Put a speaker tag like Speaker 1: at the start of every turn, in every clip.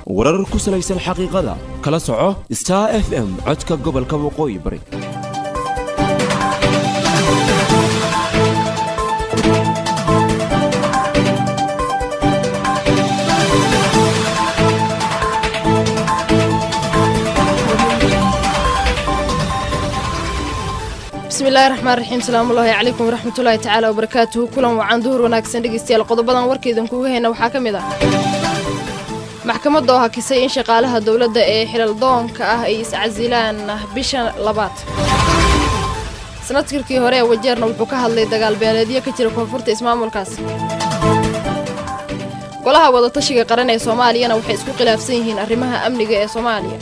Speaker 1: warar ku salaysan xaqiiqada kala soco star f m codka gobolka waqooyi bari
Speaker 2: bismillahi raxmaan raxiim salaamullaahi calaykum waraxmatullaahi tacaala wabarakaatuhu kulan wacan duhur wanaagsan dhegeystayaal qodobadan warkaydan kuuga hayna waxaa ka mid ah maxkamadda oo hakisay in shaqaalaha dowladda ee xilaldoonka ah ay iscasilaan bisha labaad sanadkirkii hore ee wajeerna wuxuu ka hadlay dagaal beeleedyo ka jira koonfurta ismaamulkaas golaha wadatashiga qaran ee soomaaliyana waxay isku khilaafsan yihiin arrimaha amniga ee soomaaliya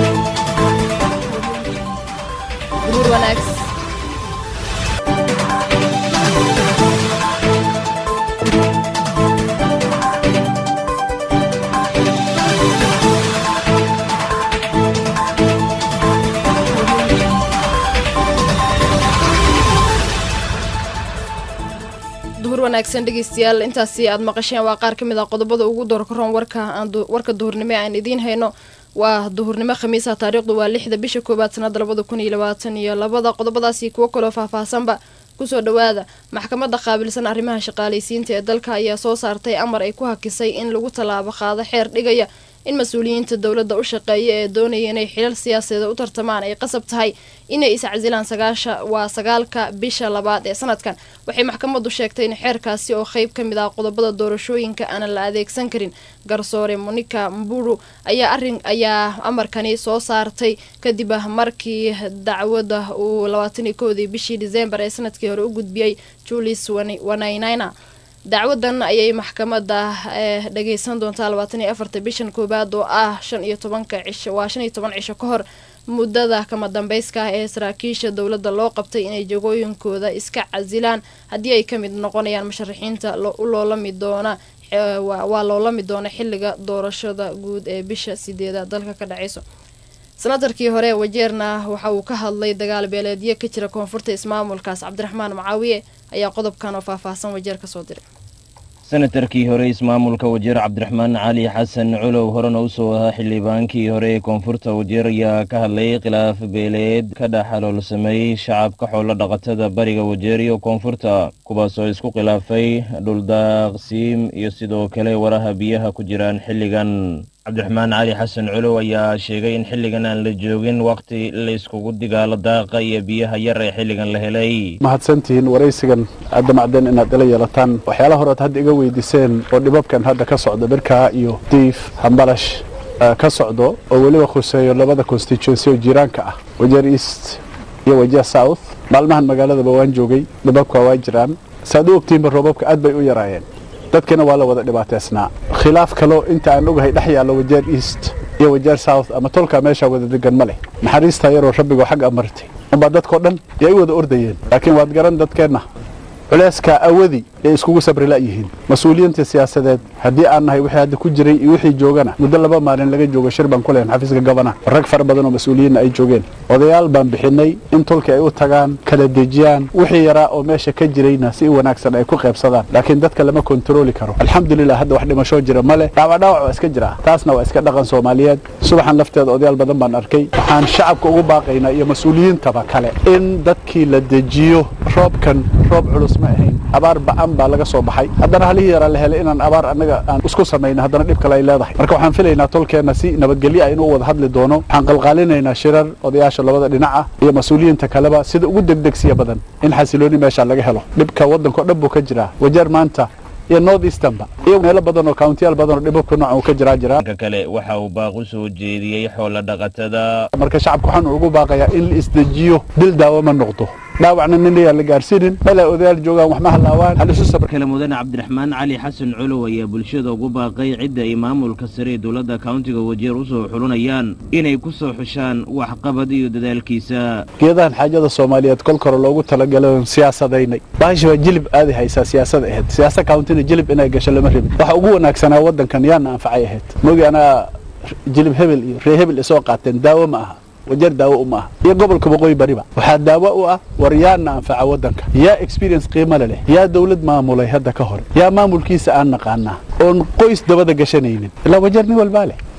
Speaker 2: duhur wanaagsan duhur wanaagsan dhegeystayaal intaasi aad maqasheen waa qaar ka mid ah qodobada ugu doorkaroon warka warka duhurnimo aan idiin hayno waa duhurnimo khamiisa taariikhdu waa lixda bisha koowaad sanada labada kun iyo labaatan iyo labada qodobadaasi kuwo kaloo faahfaahsanba kusoo dhawaada maxkamadda qaabilsan arrimaha shaqaalaysiinta ee dalka ayaa soo saartay amar ay ku hakisay in lagu tallaabo qaado xeer dhigaya in mas-uuliyiinta dowladda u shaqeeya ee doonaya inay xilal siyaasadeed u tartamaan ay qasab tahay inay iscasilaan sagaasha waa sagaalka bisha labaad ee sanadkan waxay maxkamaddu sheegtay in xeerkaasi oo qeyb ka mid ah qodobada doorashooyinka aanan la adeegsan karin garsoore monika mburu ayaa arin ayaa amarkani soo saartay kadib markii dacwadda uu labaatan iyo kowdii bishii diseembar ee sanadkii hore u gudbiyey julius wanaynayna dacwadan ayay maxkamadda dhageysan doontaa labaatan iyo afarta bishan koowaad oo ah shan iyo tobanka cisho waa shan iyo toban cisho ka hor muddada kama dambeyska ah ee saraakiisha dowladda loo qabtay inay jagooyinkooda iska casilaan haddii ay ka mid noqonayaan musharaxiinta u loolami doona waa loolami doona xilliga doorashada guud ee bisha sideedaad dalka ka dhaceyso sanatarkii hore wajeerna waxa uu ka hadlay dagaal beeleedyo ka jira koonfurta ismaamulkaas cabdiraxmaan macaawiye ayaa qodobkan oo faahfaahsan wajeer kasoo diray
Speaker 3: senatarkii hore ismaamulka wajeer cabdiraxmaan cali xasan culow horena usoo ahaa xildhibaankii hore ee koonfurta wajeer ayaa ka hadlay khilaaf beeleed ka dhex xaloolsamay shacabka xoolo dhaqatada bariga wajeer iyo koonfurta kuwaasoo isku khilaafay dhuldaaqsiim iyo sidoo kale waraha biyaha ku jiraan xilligan cabdiraxmaan cali xasan culow ayaa sheegay in xilligan aan la joogin wakhti la iskugu digaalo daaqa iyo biyaha yar ee xilligan la helay
Speaker 4: mahadsantihiin waraysigan aad damacdeen inaad ila yeelataan waxyaalaha horead hadda iga weydiiseen oo dhibabkan hadda ka socda birkaa iyo diif hambalash ka socdo oo weliba khuseeyo labada constituency oo jiiraanka ah wajeer east iyo wajeer south maalmahan magaaladaba waan joogay dhibabka waa jiraan saaad u ogtihiinba roobabka aad bay u yaraayeen dadkina waa la wada dhibaateysnaa khilaaf kaloo inta aan ogahay dhex yaallo wajeer east iyo wajeer south ama tolkaa meeshaa wada degan ma leh naxariistaa yaroo rabbigoo xag amartay unbaa dadkao dhan yay u wada ordayeen laakiin waad garan dadkeenna culeyskaa awadi ay iskugu sabri la'yihiin mas-uuliyiinta siyaasadeed haddii aan nahay wixii hadda ku jiray iyo wixii joogana muddo laba maalin laga joogo shir baan ku lehan xafiiska gabana rag fara badan oo mas-uuliyiinna ay joogeen odayaal baan bixinay in tolkii ay u tagaan kala dejiyaan wixii yaraa oo meesha ka jirayna si wanaagsan ay ku qaybsadaan laakiin dadka lama kontarooli karo alxamdulilah hadda wax dhimashoo jira ma leh dhaawac dhaawac waa iska jiraa taasna waa iska dhaqan soomaaliyeed subaxan lafteeda odayaal badan baan arkay waxaan shacabka ugu baaqaynaa iyo mas-uuliyiintaba kale in dadkii la dejiyo roobkan roob culus ma ahayn abaar ba'an baa laga soo baxay haddana halihii yaraa la helay inaan abaar annaga aan isku samayna haddana dhib kale ay leedahay marka waxaan filaynaa tolkeenna si nabadgelyo ah inuu wada hadli doono waxaan qalqaalinaynaa shirar odayaasha labada dhinac ah iyo mas-uuliyiinta kaleba sida ugu degdegsiya badan in xasilooni meesha laga helo dhibka waddanka o dhan buu ka jiraa wajeer maanta iyo north easternba iyo meelo badan oo countiyaal badan oo dhibabka nooca uu ka jiraa jiraa
Speaker 3: dhanka kale waxa uu baaq u soo jeediyey xoolo dhaqatada
Speaker 4: marka shacabka waxaan ugu baaqayaa in la isdejiyo dil daawo ma noqdo dhaawacna nin ayaan la gaarsiinin meel ay odayaal joogaan wax ma halaawaan hal isu sabr
Speaker 3: kale mudane cabdiraxmaan cali xasan culow ayaa bulshada ugu baaqay cidda ay maamulka sare ee dowladda kauntiga wajeer usoo xulinayaan inay ku soo xushaan waxqabad iyo dadaalkiisa
Speaker 4: geedahan xaajada soomaaliyeed kol kore loogu talagalay oon siyaasadaynay baasha waa jilib aadi haysaa siyaasada ahayd siyaasa kauntina jilib inay gasho lama rabin waxa ugu wanaagsanaa waddankan yaana anfacay ahayd mogi anaa jilib hebel iyo ree hebel isoo qaateen daawo ma aha wajeer daawo uma aha iyo gobolka waqooyi bariba waxaa daawo u ah war yaana anfaca waddanka yaa experience qiimale leh yaa dawlad maamulay hadda ka hor yaa maamulkiisa aan naqaanaa oon qoys dabada gashanaynin ilaa wajeer nin walbaa leh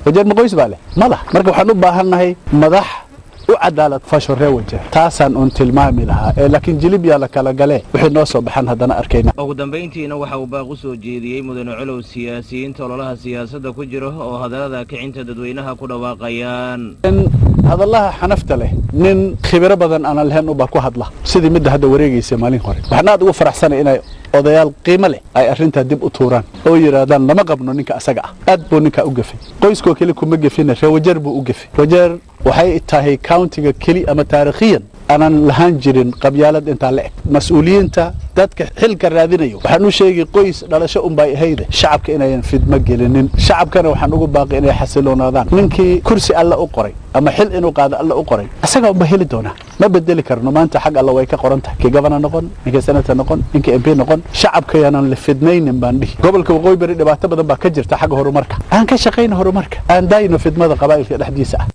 Speaker 4: wajeer ma qoys baa leh ma lah marka waxaan u baahannahay madax u cadaalad fasho ree wajeer taasaan uun tilmaami lahaa ee laakiin jilib yaa la kala galee wixii noo soo baxan haddana arkayna
Speaker 3: ugu dambayntiina waxa uu baaq u soo jeediyey mudane colow siyaasiyiinta ololaha siyaasadda ku jira oo hadallada kicinta dadweynaha ku dhawaaqayaan
Speaker 4: in hadallaha xanafta leh nin khibiro badan aanan lahayn ubaa ku hadla sidii midda hadda wareegaysa maalin hore waxaan aad ugu faraxsanay inay odayaal qiimo leh ay arrintaa dib u tuuraan oo yidhaahdaan lama qabno ninka asaga ah aad buu ninkaa u gefay qoyskoo keli kuma gefina ree wajeer buu u gefay wajeer waxay tahay countiga keli ama taarikhiyan aanan lahaan jirin qabyaalad intaa la eg mas-uuliyiinta dadka xilka raadinayo waxaan u sheegay qoys dhalasho unbay ahayde shacabka inayan fidmo gelinin shacabkana waxaan ugu baaqay inay xasiloonaadaan ninkii kursi alle u qoray ama xil inuu qaado alle u qoray asagaa unba heli doonaa ma bedeli karno maanta xag alle way ka qoran tahay kii gabana noqon ninkii senator noqon ninkii mp noqon shacabkayaanan la fidnaynin baan dhihi gobolka waqooyi bari dhibaato badan baa ka jirta xagga horumarka aan ka shaqayno horumarka aan daayno fidmada qabaa'ilka dhexdiisa ah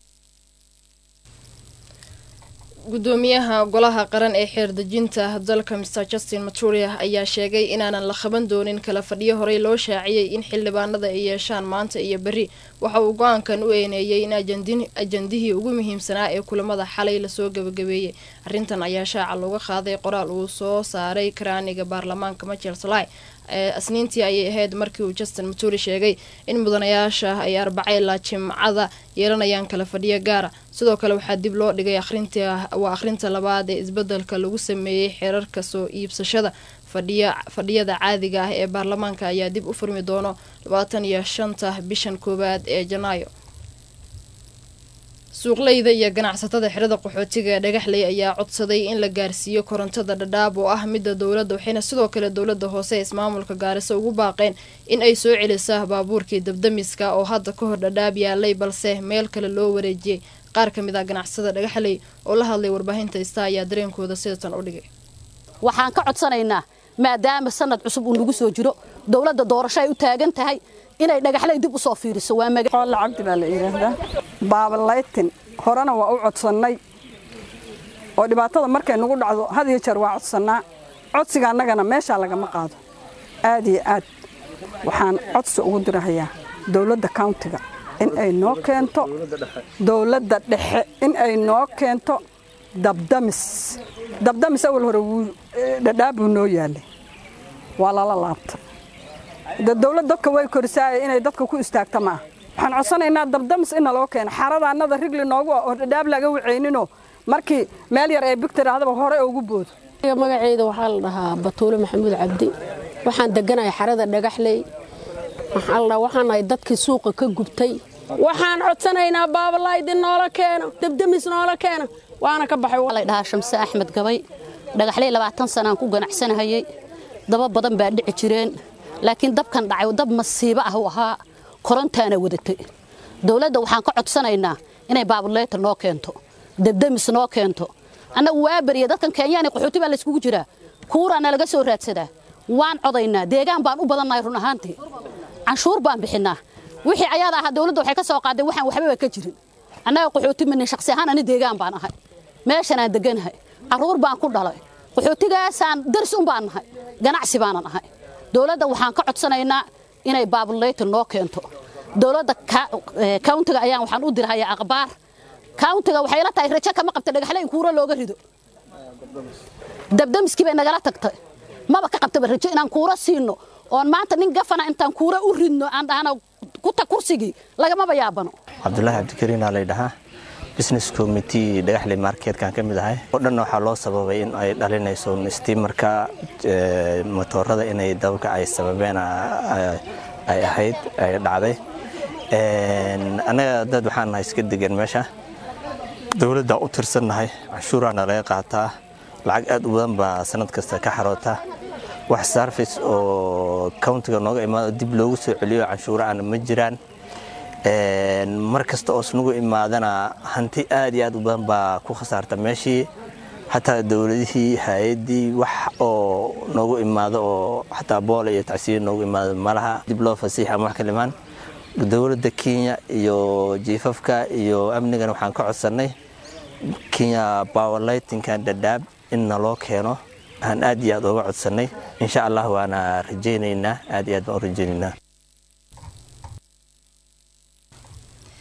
Speaker 2: gudoomiyaha golaha qaran ee xeerdejinta dalka mr justin maturia ayaa sheegay inaanan la qaban doonin kala fadhiyo horey loo shaaciyey in xildhibaanada ay yeeshaan maanta iyo berri waxa uu go-aankan u eeneeyey in ajandihii ugu muhiimsanaa ee kulamada xalay lasoo gabagabeeyey arrintan ayaa shaaca looga qaaday qoraal uu soo saaray karaaniga baarlamaanka michel salai asniintii ayay ahayd markii uu justin maturi sheegay in mudanayaasha ay arbacayla jimcada yeelanayaan kala fadhiyo gaara sidoo kale waxaa dib loo dhigay waa akhrinta labaad ee isbedelka lagu sameeyey xeerarka soo iibsashada fadhiyada caadiga ah ee baarlamaanka ayaa dib u furmi doono labaatan iyo shanta bishan koowaad ee janaayo suuqleyda iyo ganacsatada xirada qaxootiga ee dhagaxley ayaa codsaday in la gaarsiiyo korontada dhadhaab oo ah midda dowladda waxayna sidoo kale dowladda hoose ismaamulka gaariso ugu baaqeen in ay soo celisa baabuurkii dabdamiska oo hadda ka hor dhadhaab yaalay balse meel kale loo wareejiyey qaar ka mid ah ganacsada dhagaxley oo la hadlay warbaahinta ista ayaa dareenkooda sidatan u dhigay
Speaker 5: waxaan ka codsanaynaa maadaama sanad cusub uu nagu soo jiro dowladda doorasho ay u taagan tahay inay dhagaxley dib u soo fiiriso waa
Speaker 6: xoolo cabdi baa la yidhaahdaa baabalaytin horena waa u codsannay oo dhibaatada markay nagu dhacdo had iyo jeer waa codsannaa codsiga annagana meeshaa lagama qaado aad iyo aad waxaan codsi ugu dirahayaa dowladda countiga in ay noo keento dowladda dhexe in ay noo keento dabdamis dabdamis awal hore wuu dhadhaabuu noo yaalay waa lala laabta de dowlad dadka way korisaaya inay dadka ku istaagta maaha waxaan codsanaynaa dabdamis in naloo keeno xaradaannada rigli noogu ah oo dhadhaab laga wacayninoo markii meel yar ee big tirahdaba hore ugu boodo
Speaker 7: magaceyda waxaa la dhahaa batuule maxamuud cabdi waxaan deganahay xarada dhagaxley waxaan nahay dadkii suuqa ka gubtay waxaan codsanaynaa baabalaydin noola keeno dabdamis noola keeno waana ka baxay
Speaker 5: la dhahaa shamse axmed gabay dhagaxley labaatan sanaan ku ganacsanahayey daba badan baa dhici jireen laakiin dabkan dhacay dab masiibo ah u ahaa korontaana wadatay dowladda waxaan ka codsanaynaa inay baabuleyta noo keento dabdamis noo keento annagu waa beriya dadkan kenyaan qaxooti baa layskugu jiraa kuuraana laga soo raadsadaa waan codaynaa deegaan baan u badannahay run ahaantii canshuur baan bixinnaa wixii ayaada ahaa dowladda waxay ka soo qaadeen waxaan waxbaba ka jirin annaga qaxooti mani shakhsi ahaan ani deegaan baan ahay meeshanaan deganahay carruur baan ku dhalay qaxootigaasaan darsi un baan nahay ganacsi baanan ahay dowladda waxaan ka codsanaynaa inay baabuleyta noo keento dowladda countiga ayaan waxaan u dirhayaa akhbaar countiga waxay la tahay rajo kama qabta dhagaxle in kuura looga rido dabdamiskii bay nagala tagtay maba ka qabtaba rajo inaan kuura siino oon maanta nin gafana intaan kuura u ridno aan dhahana kuta kursigii lagamaba yaabano
Speaker 8: cabdulaahi cabdikariinaa lay dhahaa business committee dhagaxley marketkan ka mid ahay oo dhanna waxaa loo sababay in ay dhalinayso stiimarka motoorada inay dabka ay sababeen ay ahayd ay dhacday annaga dad waxaan nahay iska degan meesha dowladda u tirsannahay canshuuraana laga qaataa lacag aad u badan baa sanad kasta ka xaroota wax sarfice oo countiga nooga imaado dib loogu soo celiyo canshuura aan ma jiraan mar kasta oo isnagu imaadana hanti aad iyo aad u badan baa ku khasaarta meeshii xataa dowladihii hay-addii wax oo noogu imaado oo xataa boola iyo tacsiir noogu imaado malaha dib loo fasiix ama wax kalimaan dowladda kenya iyo jiifafka iyo amnigan waxaan ka codsannay kenya powerlightinkan dhadhaab in naloo keeno aan aad iyo aad uga codsannay insha allah waana rajaynaynaa aad iyo aad baan u rajaynaynaa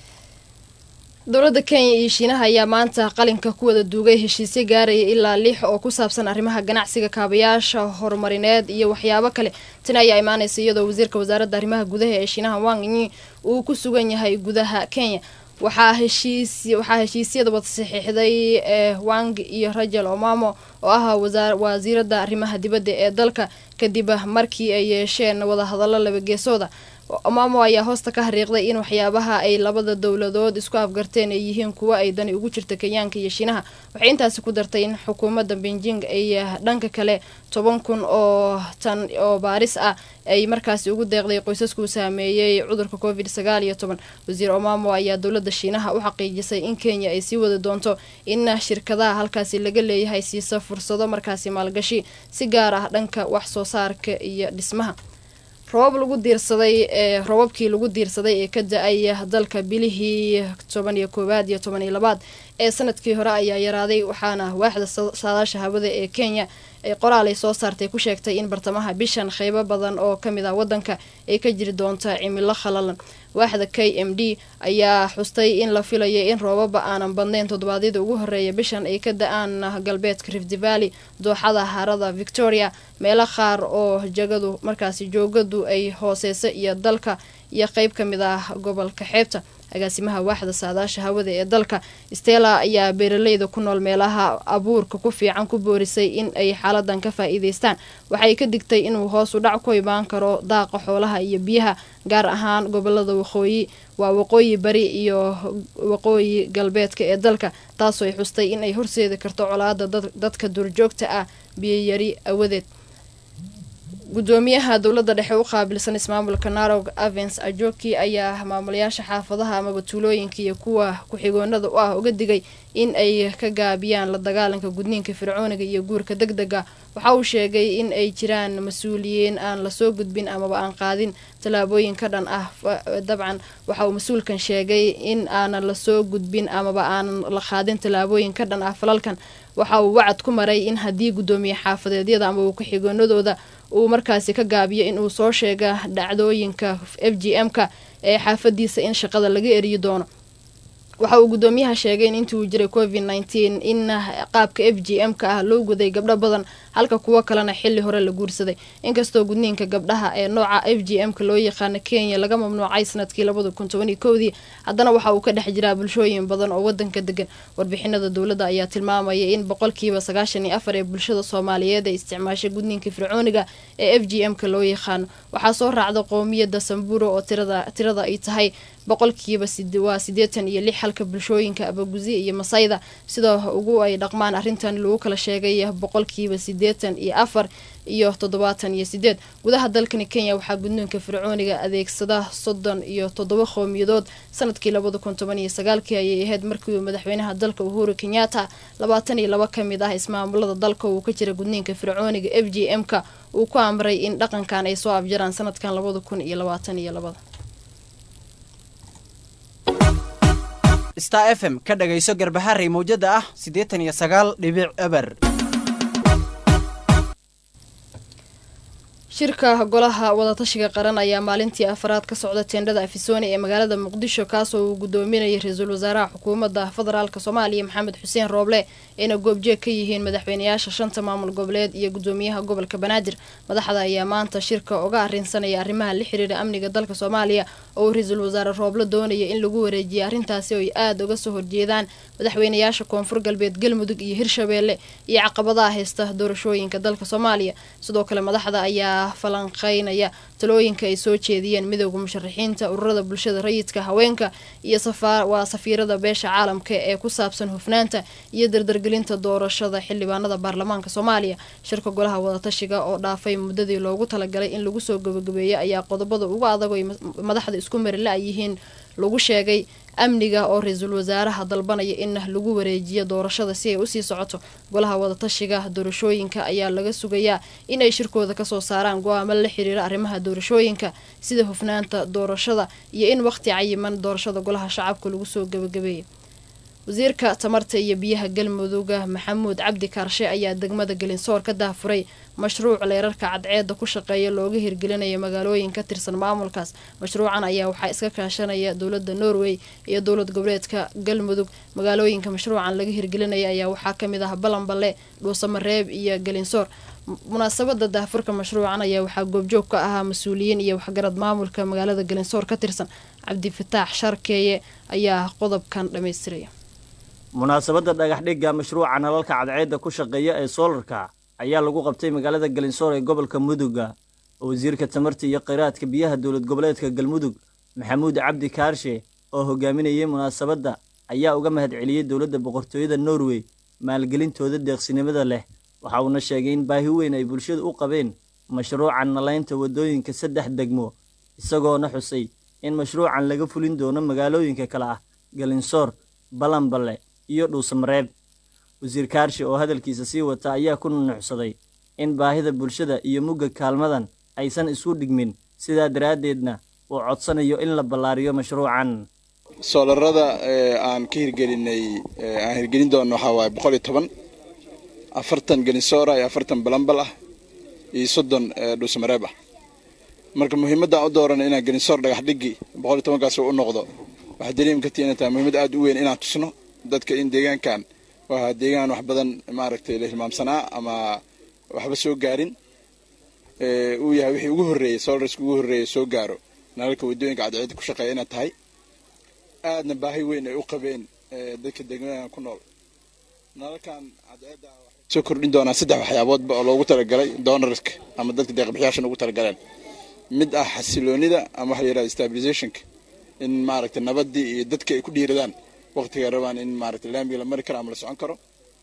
Speaker 2: dowladda kenya iyo shiinaha ayaa maanta qalinka ku wada duugay heshiisyo gaaraya ilaa lix oo ku saabsan arrimaha ganacsiga kaabayaasha horumarineed iyo waxyaabo kale tani ayaa imaanaysa iyadoo wasiirka wasaaradda arrimaha gudaha ee shiinaha wang yi uu ku sugan yahay gudaha kenya waxaa heshiis waxaa heshiisyada wada saxiixday ee wang iyo rajel omamo oo ah wasiiradda arrimaha dibadda ee dalka kadib markii ay yeesheen wadahadallo labageesooda omamo ayaa hoosta ka hariiqday in waxyaabaha ay labada dowladood isku afgarteen ay yihiin kuwo ay dani ugu jirta kenyaanka iyo shiinaha waxay intaasi ku dartay in xukuumadda beijing ay dhanka kale toban kun oo tan oo baaris ah ay markaasi ugu deeqday qoysaskuu saameeyey cudurka covid sagaal iyo toban wasiir omamo ayaa dowladda shiinaha u xaqiijisay in kenya ay sii wadi doonto in shirkadaha halkaasi laga leeyahay siisa fursado markaasi maalgashi si gaar ah dhanka wax soo saarka iyo dhismaha robab lagu diirsaday ee robabkii lagu diirsaday ee ka da-ay dalka bilihii toban iyo koowaad iyo toban iyo labaad ee sanadkii hore ayaa yaraaday waxaana waaxda saadaasha hawada ee kenya ay qoraal ay soo saartay ku sheegtay in bartamaha bishan qeybo badan oo kamid ah wadanka ay ka jiri doonta cimilo khalalan waaxda k m d ayaa xustay in la filayo in roobaba aanan badnayn toddobaadyada ugu horeeya bishan ay ka da-aan galbeedka rift valley dooxada harada victoria meelo qaar oo jagadu markaasi joogadu ay hooseysa iyo dalka iyo qeyb ka mid ah gobolka xeebta agaasimaha waaxda saadaasha hawada ee dalka stella ayaa beeraleyda ku nool meelaha abuurka ku fiican ku boorisay in ay xaaladan ka faa-iideystaan waxay ka digtay inuu hoos u dhac ku imaan karo daaqa xoolaha iyo biyaha gaar ahaan gobolada waqooyi waa waqooyi bari iyo waqooyi galbeedka ee dalka taasoo ay xustay in ay horseedi karto colaada dadka duurjoogta ah biyoyari awadeed gudoomiyaha dowladda dhexe u qaabilsan ismaamulka narog avens ajoki ayaa maamulayaasha xaafadaha amaba tuulooyinka iyo kuwa ku-xigoonada u ah uga digay in ay ka gaabiyaan la dagaalanka gudniinka fircooniga iyo guurka deg dega waxa uu sheegay in ay jiraan mas-uuliyiin aan lasoo gudbin amaba aan qaadin tallaabooyin ka dhan ah dabcan waxa uu mas-uulkan sheegay in aanan lasoo gudbin amaba aanan la qaadin tallaabooyin ka dhan ah falalkan waxa uu wacad ku maray in haddii guddoomiye xaafadeedyada amaba ku-xigoonadooda uu markaasi ka gaabiyo in uu soo sheega dhacdooyinka f g m-ka ee xaafadiisa in shaqada laga eriyi doono waxa uu guddoomiyaha sheegay in intii uu jiray covid nneteen in qaabka f g m-ka ah loo guday gabdho badan halka kuwo kalena xili hore la guursaday inkastoo gudniinka gabdhaha ee nooca f g m-ka loo yaqaano kenya laga mamnuucay sanadkii labada kun tobaniyo kowdii haddana waxa uu ka dhex jiraa bulshooyin badan oo wadanka degan warbixinada dowladda ayaa tilmaamaya in boqolkiiba sagaashan iyo afar ee bulshada soomaaliyeed ay isticmaashay gudniinka fircooniga ee f g m-ka loo yaqaano waxaa soo raacda qoomiyadda samburo oo tirada ay tahay boqolkiiba waa siddeetan iyo lix halka bulshooyinka abaguzi iyo masayda sida ugu ay dhaqmaan arrintan lagu kala sheegay boqolkiiba siddeetan iyo afar iyo toddobaatan iyo sideed gudaha dalkani kenya waxaa gudniinka fircooniga adeegsada soddon iyo toddoba qowmiyadood sanadkii labada kun toban iyo sagaalkii ayay ahayd markii uu madaxweynaha dalka uhuru kenyatta labaatan iyo laba ka mid ah ismaamulada dalka uu ka jira gudniinka fircooniga f g m-ka uu ku amray in dhaqankan ay soo afjaraan sanadkan labada kun iyo labaatan iyo labada
Speaker 9: star f m ka dhagayso garbaharey mawjada ah siddeetan iyo sagaal dhibic eber
Speaker 2: shirka golaha wadatashiga qaran ayaa maalintii afaraad ka socda teendhada afisooni ee magaalada muqdisho kaasoo uu gudoominayay ra-iisul wasaaraha xukuumadda federaalk soomaaliya maxamed xuseen rooble ayna goobjeeg ka yihiin madaxweynayaasha shanta maamul goboleed iyo gudoomiyaha gobolka banaadir madaxda ayaa maanta shirka uga arrinsanaya arrimaha la xiriira amniga dalka soomaaliya oo uu ra-iisul wasaare rooble doonaya in lagu wareejiyo arrintaasi oo ay aada uga soo horjeedaan madaxweynayaasha koonfur galbeed galmudug iyo hirshabeelle iyo caqabadaha haysta doorashooyinka dalka soomaaliya sidoo kale madaxda ayaa falanqeynaya talooyinka ay soo jeediyeen midooda musharaxiinta ururada bulshada rayidka haweenka iyo waa safiirada beesha caalamka ee ku saabsan hufnaanta iyo dardargelinta doorashada xildhibaanada baarlamaanka soomaaliya shirka golaha wadatashiga oo dhaafay muddadii loogu talagalay in lagu soo gabagabeeyo ayaa qodobada ugu adag ay madaxda isku marila yihiin lagu sheegay amniga oo ra-iisul wasaaraha dalbanaya in lagu wareejiyo doorashada si ay usii socoto golaha wadatashiga doorashooyinka ayaa laga sugayaa inay shirkooda kasoo saaraan go-aamo la xiriira arrimaha doorashooyinka sida hufnaanta doorashada iyo in waqti cayiman doorashada golaha shacabka lagu soo gabagabeeyo wasiirka tamarta iyo biyaha galmudugga maxamuud cabdi kaarshe ayaa degmada gelinsoor ka daafuray mashruuc leerarka cadceeda ku shaqeeya looga hirgelinayo magaalooyin ka tirsan maamulkaas mashruucan ayaa waxaa iska kaashanaya dowlada norway iyo dowlad goboleedka galmudug magaalooyinka mashruucan laga hirgelinaya ayaa waxaa kamid ah balanballe dhuusamareeb iyo gelinsoor munaasabada daafurka mashruucan ayaa waxaa goobjoog ka ahaa mas-uuliyiin iyo waxgarad maamulka magaalada gelinsoor ka tirsan cabdifataax sharkeeye ayaa qodobkan dhamaystiraya
Speaker 10: munaasabadda dhagaxdhigga mashruuca nalalka cadceedda ku shaqeeya ee soolarka ayaa lagu qabtay magaalada galinsoor ee gobolka mudugga oo wasiirka tamarta iyo kheyraadka biyaha dowlad goboleedka galmudug maxamuud cabdi kaarshe oo hogaaminayay munaasabadda ayaa uga mahadceliyey dowladda boqortooyada norway maalgelintooda deeqsinimada leh waxa uuna sheegay in baahi weyn ay bulshadu u qabeen mashruucan nalaynta waddooyinka saddex degmo isagoona xusay in mashruucan laga fulin doono magaalooyinka kale ah galinsoor balanballe iyo dhuusamareeb wasiir kaarshe oo hadalkiisa sii wata ayaa ku nunuxsaday in baahida bulshada iyo mugga kaalmadan aysan isku dhigmin sidaa daraaddeedna uu codsanayo in la ballaariyo mashruucan
Speaker 11: soolarada aan ka hirgelinay aan hirgelin doono waxaa waaye boqol iyo toban afartan gelinsoora iyo afartan balambal ah iyo soddon dhuusamareeb ah marka muhiimadda aan u doorana inaan gelinsoor dhagax dhigi boqol iyo tobankaas u noqdo waxaa dareemi kartii inay tahay muhiimad aad u weyn inaan tusno dadka in deegaankan waa deegaan wax badan maaragtay la hilmaamsanaa ama waxba soo gaarin uu yahay wixii ugu horreeyey solarska ugu horreeyey soo gaaro nalalka waddooyinka cadceedda ku shaqeeya inay tahay aadna baahi weyn ay u qabeen dadka degmadan ku nool nalalkan cadceedda soo kordhin doonaa saddex waxyaaboodba oo loogu talagalay donorska ama dadka deeqbixiyaashan ugu talagaleen mid ah xasiloonida ama waxa la yidhahda stabilizationka in maaragtay nabaddii iyo dadka ay ku dhiiradaan waqtiga rabaan in maaragtay laamiga la mari karo ama la socon karo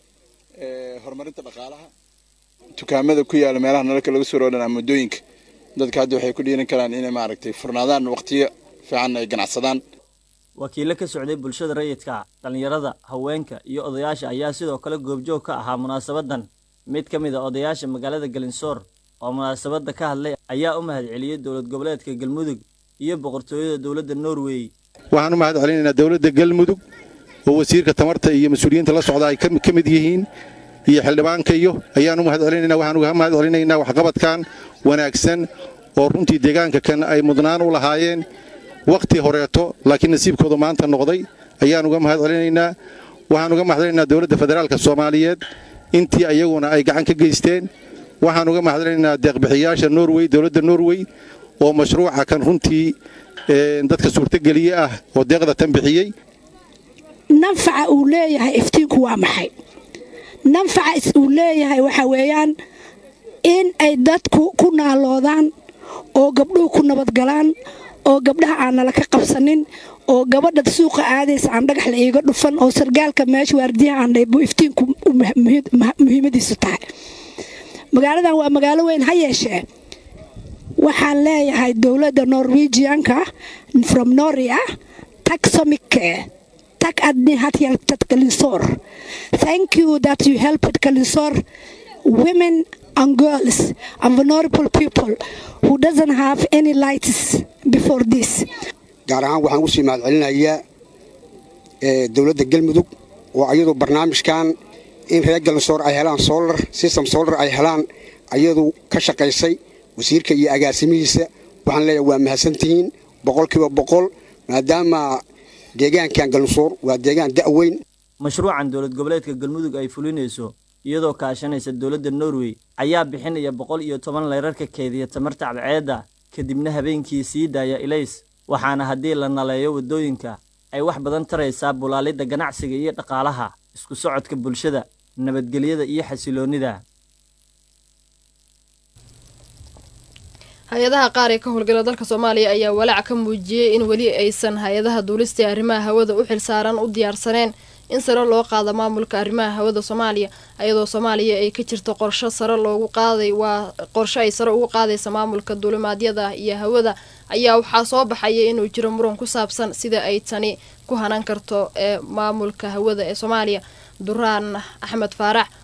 Speaker 11: horumarinta dhaqaalaha dukaamada ku yaala meelaha nalalka laga soo roodhan ama waddooyinka dadka hadda waxay ku dhiiran karaan inay maaragtay furnaadaan waqtiyo fiican ay ganacsadaan
Speaker 10: wakiilo ka socday bulshada rayidka dhallinyarada haweenka iyo odayaasha ayaa sidoo kale goobjoog ka ahaa munaasabaddan mid ka mid a odayaasha magaalada galinsoor oo munaasabadda ka hadlay ayaa u mahadceliyey dowlad goboleedka galmudug iyo boqortooyada dowladda norway
Speaker 12: waxaan u mahad celinaynaa dowladda galmudug oo wasiirka tamarta iyo mas-uuliyiinta la socda ay ka mid yihiin iyo xildhibaanka iyo ayaan u mahad celinaynaa waxaan uga mahad celinaynaa waxqabadkan wanaagsan oo runtii deegaanka kan ay mudnaan u lahaayeen wakhti horeeto laakiin nasiibkooda maanta noqday ayaan uga mahad celinaynaa waxaan uga mahad celinaynaa dowladda federaalka soomaaliyeed intii ayaguna ay gacan ka geysteen waxaan uga mahad celinaynaa deeqbixiyaasha norway dowladda norway oo mashruuca kan runtii dadka suurtogeliye ah oo deeqda tan bixiyey
Speaker 13: nanfaca uu leeyahay iftiinku waa maxay nanfaca uu leeyahay waxa weeyaan in ay dadku ku naaloodaan oo gabdhuhu ku nabadgalaan oo gabdhaha aan nala ka qabsanin oo gabadha suuqa aadaysa aan dhagax la iiga dhufan oo sargaalka meesha waardiyaha aan dhaybu iftiinku muhiimadiisu tahay magaaladan waa magaalo weyn ha yeeshee waxaan leeyahay dowladda norwegianka from noria taxomike tak adni hat hjälpt Kalinsor. Thank you that you helped Kalinsor women and girls and vulnerable people who doesn't have any lights before this.
Speaker 14: gaar ahaan waxaan usii mahad celinayaa dowladda galmudug oo ayadu barnaamijkan in reer galinsoor ay helaan solar system solar ay helaan ayadu ka shaqaysay wasiirka iyo agaasimihiisa waxaan leeyahay waa mahadsantihiin boqolkiiba boqol maadaama deegaankan galinsoor waa deegaan da'weyn
Speaker 10: mashruucan dowlad goboleedka galmudug ay fulinayso iyadoo kaashanaysa dowladda norway ayaa bixinaya boqol iyo toban leyrarka keediya tamarta cadceedda kadibna habeenkii sii daaya ilays waxaana haddii la naleeyo waddooyinka ay wax badan taraysaa bulaalidda ganacsiga iyo dhaqaalaha isku socodka bulshada nabadgelyada iyo xasiloonnida
Speaker 2: hay-adaha qaar ee ka howlgala dalka soomaaliya ayaa walaac ka muujiyey in weli aysan hay-adaha duulista ee arrimaha hawada u xilsaaran u diyaarsaneen in sare loo qaado maamulka arrimaha hawada soomaaliya ayadoo soomaaliya ay ka jirto qorsho sare loogu qaaday waa qorsho ay sare ugu qaadaysa maamulka duulimaadyada iyo hawada ayaa waxaa soo baxaya inuu jiro muran ku saabsan sida ay tani ku hanan karto ee maamulka hawada ee soomaaliya duraan axmed faarax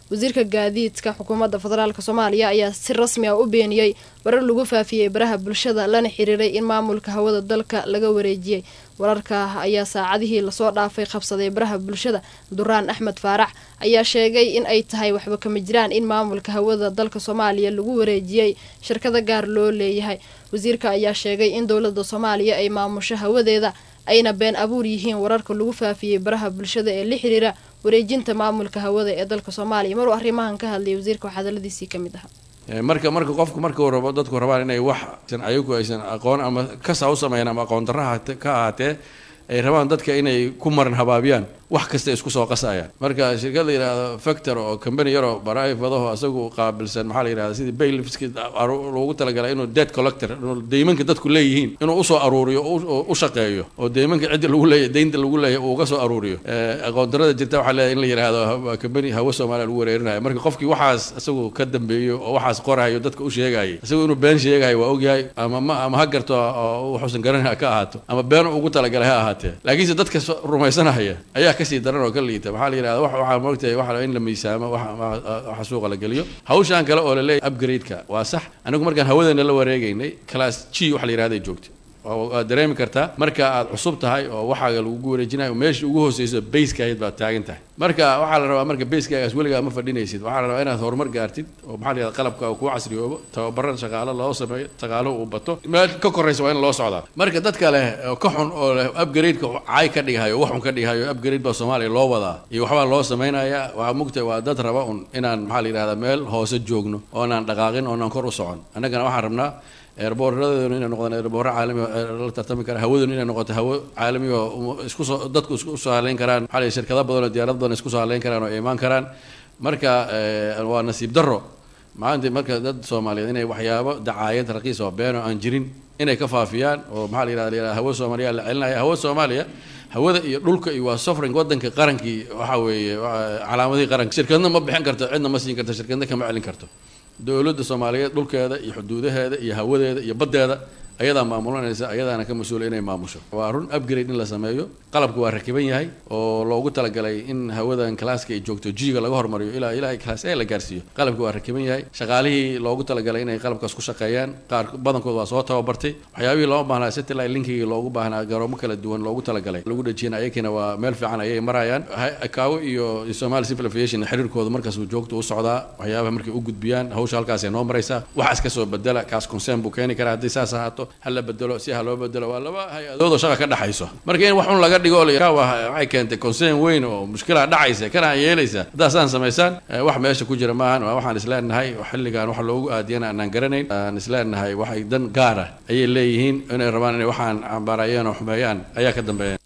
Speaker 2: wasiirka gaadiidka xukuumadda federaalk soomaaliya ayaa si rasmi ah u beeniyey warar lagu faafiyey baraha bulshada lana xiriiray in maamulka hawada dalka laga wareejiyey wararka ayaa saacadihii lasoo dhaafay qabsaday baraha bulshada duraan axmed faarax ayaa sheegay in ay tahay waxba kama jiraan in maamulka hawada dalka soomaaliya lagu wareejiyey shirkada gaar loo leeyahay wasiirka ayaa sheegay in dowlada soomaaliya ay maamusho hawadeeda ayna been abuur yihiin wararka lagu faafiyey baraha bulshada ee la xiriira wareejinta maamulka hawada ee dalka soomaaliya maruu arrimahan ka hadlayay wasiirka waxaa hadaladiisii ka mid ahaa
Speaker 15: marka marka qofku markuu rabo dadku rabaan inay wax ayagu aysan aqoon ama kasa u sameeyaan ama aqoon darra ka ahaatee ay rabaan dadka inay ku maran habaabiyaan wax kasta isku soo qasayaan marka shirkad la yidhaahdo factor oo company yaroo barifadaho isagu qaabilsan maxaa la yidhahda sidii baylifski loogu talagalay inuu debt collector inuu deymanka dadku leeyihiin inuu usoo aruuriyo oo u shaqeeyo oo deymanka cidda lagu leeyahy deynta lagu leeyahy uu uga soo aruuriyo aqoon darrada jirta waxaa leeyahay in la yidhaahdo company hawo soomaaliya lagu wareerinayo marka qofkii waxaas isagu ka dambeeyo oo waxaas qorayo dadka u sheegayay isagu inuu been sheegayo waa ogyahay ama ma ama ha garto oo wuxuusan garanay ka ahaato ama been ugu talagalay ha ahaatee laakiinse dadka rumaysanaya ayaa kasii daran oo ka liita waxaa la yidhahda waxaa moogtahay waxa in la miisaamo waxa suuqa la geliyo hawshaan kale oo la leeyahay upgrade-ka waa sax anigu markaan hawadeena la wareegaynay class g waxa la yidhahday joogtay waad dareemi kartaa marka aad cusub tahay oo waxaaga lagugu wareejinayo meesha ugu hooseyso basekaayd baad taagan tahay marka waxaa la rabaa marka basekagaas weligaa ma fadhinaysid waxaa la rabaa inaad horumar gaartid oo maxaa la yidhahda qalabka kuu casriyoobo tababaran shaqaalo loo sameeyo shaqaaluhu uu bato meel ka koraysa waa in loo socdaa marka dadka leh oo ka xun oo leh upgrade-ka caay ka dhigahayo wax xun ka dhigahayo upgrade baa soomaaliya loo wadaa iyo waxbaa loo samaynayaa waxaa mugtahay waa dad raba un inaan maxaa la yidhahda meel hoose joogno oonaan dhaqaaqin oonaan kor u socon annagana waxaan rabnaa eerboorradeeduna inay noqdaan eerboorro caalami la tartami kara hawaduna inay noqoto hawo caalami oo isku soo dadku isku soo haleyn karaan maxaa la shirkado badan oo diyaarad badan isku soo haleyn karaan oo imaan karaan marka waa nasiib darro maanta marka dad soomaaliyeed inay waxyaabo dacaayad raqiis oo been oo aan jirin inay ka faafiyaan oo maxaa la yidhahda la hawo soomaaliya la celinaya hawo soomaaliya hawada iyo dhulka iyo waa sofring wadanka qarankii waxa weeye calaamadihii qaranka shirkadna ma bixin karto cidna ma siin karto shirkadna kama celin karto dowladda soomaaliyeed dhulkeeda iyo xuduudaheeda iyo hawadeeda iyo baddeeda ayadaa maamulanaysa ayadaana ka mas-uula inay maamusho waa run upgrade in la sameeyo qalabka waa rakiban yahay oo loogu talagalay in hawadan classka ay joogto g-ga laga hormariyo ilaa ilaa class a la gaarsiiyo qalabka waa rakiban yahay shaqaalihii loogu talagalay inay qalabkaas ku shaqeeyaan qaar badankood waa soo tababartay waxyaabihii loo baahnaa satellite linkigii loogu baahnaa garoomo kala duwan loogu talagalay lagu dhajiyana ayakina waa meel fiican ayay marayaan kaawo iyo somali civil aviation xiriirkooda markaas uu joogto u socdaa waxyaabaha markay u gudbiyaan hawsha halkaasay noo maraysaa waxaas ka soo bedela kaas concern buu keeni karaa haddii saas ahaato hala bedelo si ha loo bedelo waa laba hay-adood oo shaqa ka dhexayso marka in wax un laga dhigo waxay keentay concern weyn oo mushkilaa dhacaysa kana yeelaysa haddaasaan samaysaan wax meesha ku jira maahan waxaan isleenahay xilligan wax loogu aadiyana aanaan garanayn aan isleenahay waxay dan gaara ayay leeyihiin inay rabaan inay waxaan cambaarayeen oo xumeeyaan ayaa ka dambeeya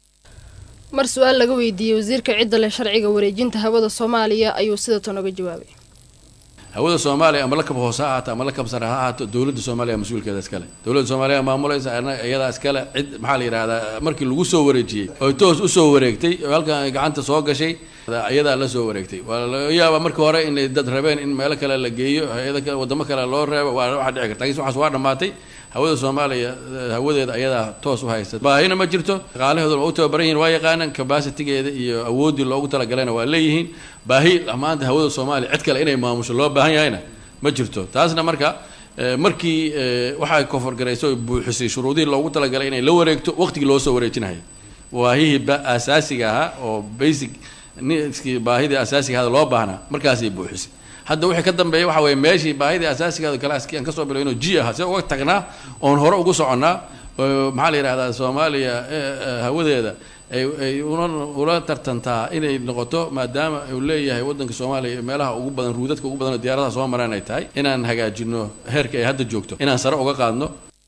Speaker 2: mar su-aal laga weydiiyey wasiirka cidda leh sharciga wareejinta hawada soomaaliya ayuu sida tan oga jawaabay
Speaker 15: hawada soomaaliya ama lakab hoose ha ahaato ama lakab sare ha ahaato dowladda soomaaliya mas-uulkeeda iskale dowladda soomaaliya maamulaysa iyadaa iskale cid maxaa la yidhahdaa markii lagu soo wareejiyey oy toos usoo wareegtay oo halkan ay gacanta soo gashay iyadaa la soo wareegtay waa laga yaabaa markii hore inay dad rabeen in meelo kale la geeyo hay-ado kale wadamo kale loo reebo waa waxaa dhici karta lakiin waxaas waa dhammaatay hawada soomaaliya hawadeeda ayadaa toos u haysta baahina ma jirto shaqaalahooduna waa u tababaran yihin waa yaqaanaan cabacitigeeda iyo awooddii loogu talagalayna waa leeyihiin baahi maanta hawada soomaaliya cid kale inay maamusho loo baahan yahayna ma jirto taasna marka markii waxay koforgarayso buuxisay shuruudihii loogu talagalay inay la wareegto waqtigii loo soo wareejinayo baahihii asaasiga ahaa oo basic niskii baahidii asaasiga ahada loo baahnaa markaasay buuxisay hadda wixii ka dambeeya waxa weye meeshii baahidii asaasigaada kalaaskii aan kasoo bilo inuu ji ahaa see uga tagnaa oon hore ugu soconnaa maxaa la yidhahdaa soomaaliya hawadeeda ay ula tartantaa inay noqoto maadaama uu leeyahay waddanka soomaaliya meelaha ugu badan ruudadka ugu badan oo diyaaradaha soo maraan ay tahay inaan hagaajino heerka ay hadda joogto inaan sare uga qaadno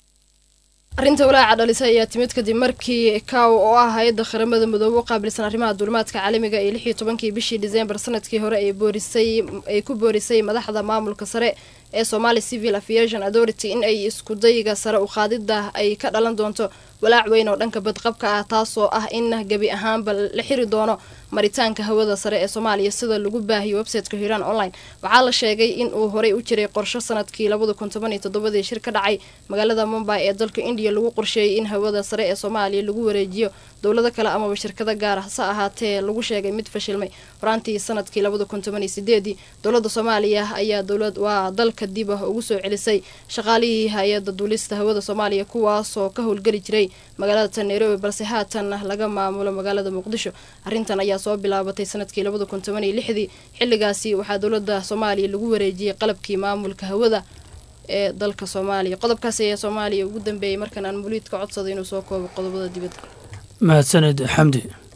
Speaker 2: arrinta walaaca dhalisay ayaa timid kadib markii kaw oo ah hay-adda qaramada midoobe u qaabilsan arrimaha duulimaadka caalamiga ee lix iyo tobankii bishii diseembar sanadkii hore ay boorisay ay ku boorisay madaxda maamulka sare ee somali civil aviation authority in ay iskudayga sare u qaadida ay ka dhalan doonto walaac weyn oo dhanka badqabka ah taasoo ah in gebi ahaanba la xiri doono maritaanka hawada sare ee soomaaliya sida lagu baahiyay websiteka hiiraan online waxaa la sheegay in uu horey u jiray qorsho sanadkii labada kun toban iyo toddobadii shir ka dhacay magaalada mumbai ee dalka indiya lagu qorsheeyey in hawada sare ee soomaaliya lagu wareejiyo dowlado kale amaba shirkado gaar ah hase ahaatee lagu sheegay mid fashilmay horaantii sanadkii labada kun toban iyo sideedii dowladda soomaaliya ayaa dowlad waa dalka dib ah ugu soo celisay shaqaalihii hay-adda duulista hawada soomaaliya kuwaasoo ka howlgeli jiray magaalada nairobi balse haatan laga maamulo magaalada muqdisho arrintan ayaa soo bilaabatay sanadkii labada kun toban iyo lixdii xilligaasi waxaa dowladda soomaaliya lagu wareejiyey qalabkii maamulka hawada ee dalka soomaaliya qodobkaasi ayaa soomaaliya ugu dambeeyey markan aan muliid ka codsaday inuu soo koobo qodobada dibadda
Speaker 16: mahadsanid xamdi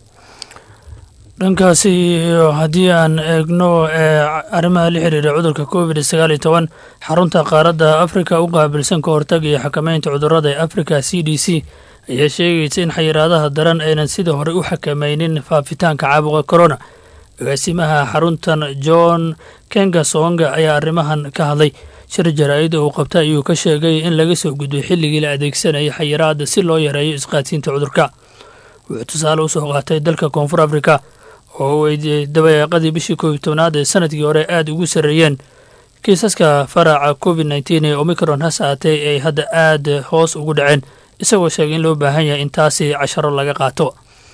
Speaker 16: dhankaasi haddii aan eegno ee arrimaha la xiriira cudurka covid sagaal iyo toban xarunta qaaradda afrika u qaabilsan ka hortaga iyo xakameynta cudurada ee africa c d c ayaa sheegaysa in xayiraadaha daran aynan sida hore u xakameynin faafitaanka caabuqa corona agaasimaha xaruntan john kengasonga ayaa arrimahan ka hadlay shir jaraa'id uu qabta ayuu ka sheegay in laga soo gudbay xilligii la adeegsanayay xayiraada si loo yareeyo isqaadsiinta cudurka wuxuu tusaale usoo qaatay dalka koonfur afrika oo ay dabayaaqadii bishii koob iyo tobnaad ee sanadkii hore aada ugu sarreeyeen kiisaska faraca covid nteen ee omicron has aatay ay hadda aada hoos ugu dhaceen isagoo sheegay in loo baahan yahay in taasi casharo laga qaato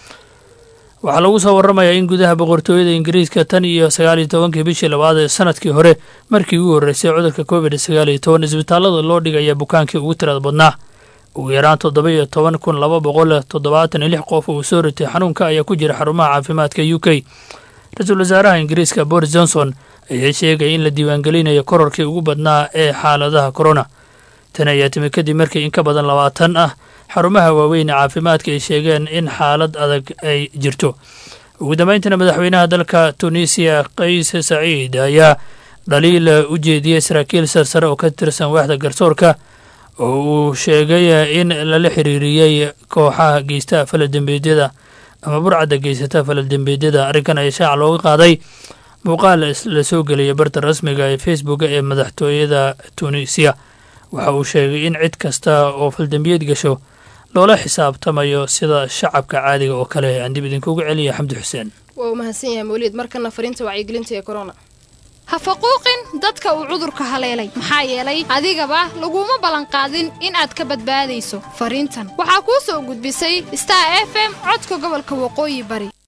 Speaker 16: waxaa lagu soo warramayaa in gudaha boqortooyada ingiriiska tan iyo sagaal iyo tobankii bishii labaad ee sanadkii hore markii ugu horreysay cudurka covid sagaal iyo toban isbitaallada loo dhigaya bukaankii ugu tirada badnaa ugu yaraan toddoba iyo toban kun laba boqol toddobaatan iyo lix qof uu soo ritay xanuunka ayaa ku jira xarumaha caafimaadka u k ra-iisul wasaaraha ingiriiska boris johnson ayaa sheegaya in la diiwaangelinayo kororkii ugu badnaa ee xaaladaha corona tan ayaa timi kadib markii in ka badan labaatan ah xarumaha waaweyn ee caafimaadka ay sheegeen in xaalad adag ay jirto ugu dambeyntina madaxweynaha dalka tunisiya kays saciid ayaa dhaliil u jeediyey saraakiil sarsare oo ka tirsan waaxda garsoorka oo uu sheegay in lala xiriiriyey kooxaha geysta faladembeedyada ama burcadda geysata faladembeedyada arrinkan ayaa shaaca looga qaaday muuqaal la soo geliyay barta rasmiga ee facebook ee madaxtooyada tunisiya waxa uu sheegay in cid kasta oo faldembiyeed gasho loola xisaabtamayo sida shacabka caadiga oo kale aan dib idinkugu celiya xamdi xuseen
Speaker 2: waa uu mahadsan yahay mawliid markana fariinta wacyigelinta ee corona
Speaker 17: ha faquuqin dadka uu cudurka haleelay maxaa yeelay adigaba laguma ballanqaadin in aad ka badbaadayso fariintan waxaa kuu soo gudbisay star f m codka gobolka waqooyi bari